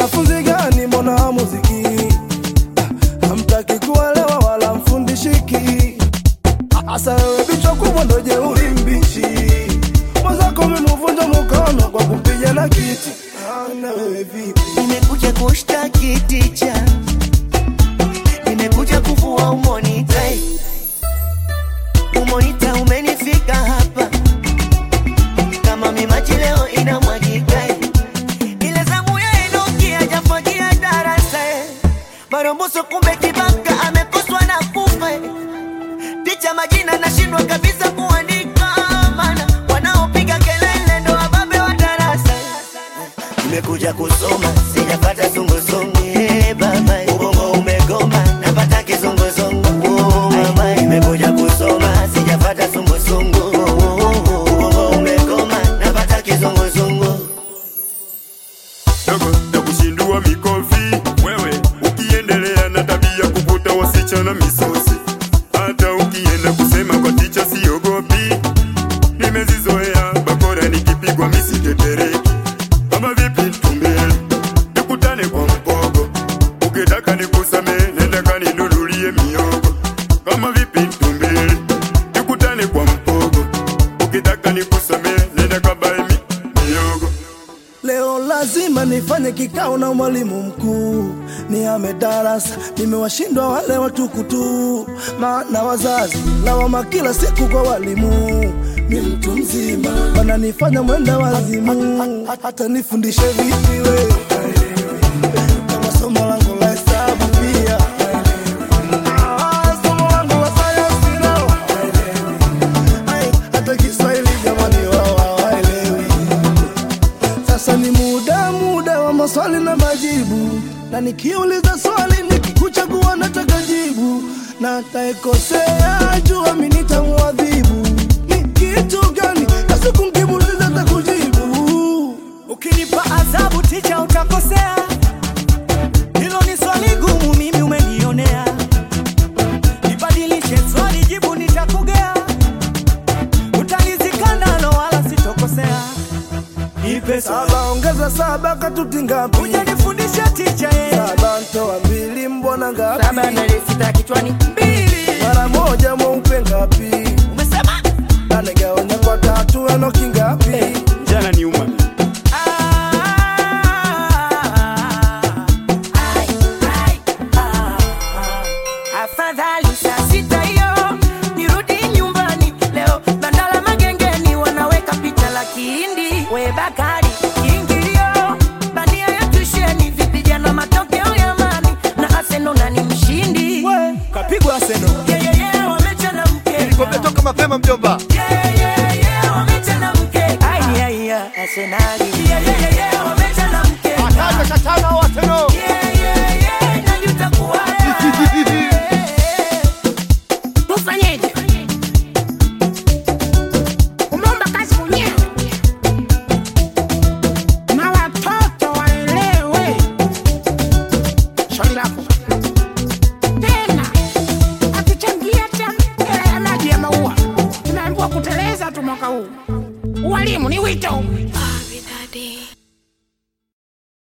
Wanafunzi gani mbona muziki Ah, hamtaki kuelewa wala mfundishiki Asa wewe bichwa kubwa ndo jeuri mbichi mwenzako mimuvunja mkono kwa kupiga na kiti Ah, na wewe vipi Nimekuja kushtaki ticha, nimekuja kuvua umonita. Umonita umenifika hapa kama mimaji leo inamwagika. Ile zamu ya Enoki hajafagia darasa, maromboso kumbe kibaka amekoswa na kufa. Ticha majina nashindwa kabisa kuandika, maana wanaopiga kelele ndo wababe wa darasa. Nimekuja kusoma sijapata zunguzungu hey, baba ubongo umegoma napata kizunguzungu oh, mama nimekuja kusoma sijapata zunguzungu ubongo umegoma napata kizunguzungu dogo na kushindua mikofi wewe ukiendelea na tabia kuvuta wasichana misosi hata ukienda kusema kwa ticha siogopi nimezizoea bakora nikipigwa misitetereki kama vipi tumbele nikutane kwa mpogo ukitaka nikusamee nenda kaninunulie miogo kama vipi tumbele nikutane kwa mpogo ukitaka nikusamee nenda kabae mi, miogo Leo lazima nifanye kikao na mwalimu mkuu, niame darasa, nimewashindwa wale watukutu, maana wazazi lawama kila siku kwa walimu. Mi mtu mzima wananifanya mwenda wazimu, hata nifundishe vipi we kama somo langu la hesabu pia Ah, somo langu la sayansi nao Ai, hata Kiswahili jamani wao hawaelewi. Sasa ni muda muda wa maswali na majibu, na nikiuliza swali nikikuchagua nataka jibu, na ataekosea jua mi nitamuadhibu. Ni kitu gani kasi kumkimuliza takujibu? Ukinipa adhabu ticha utakosea, hilo ni swali gumu, mimi umenionea. Nibadilishe swali, jibu nitakugea, utalizika nalo wala sitokosea. Nipe swali, Saba ongeza saba katuti ngapi? hujanifundisha ticha ye. Saba ntoa mbili mbona ngapi? saba na sita kichwani Mbili, Mara moja mweupe ngapi?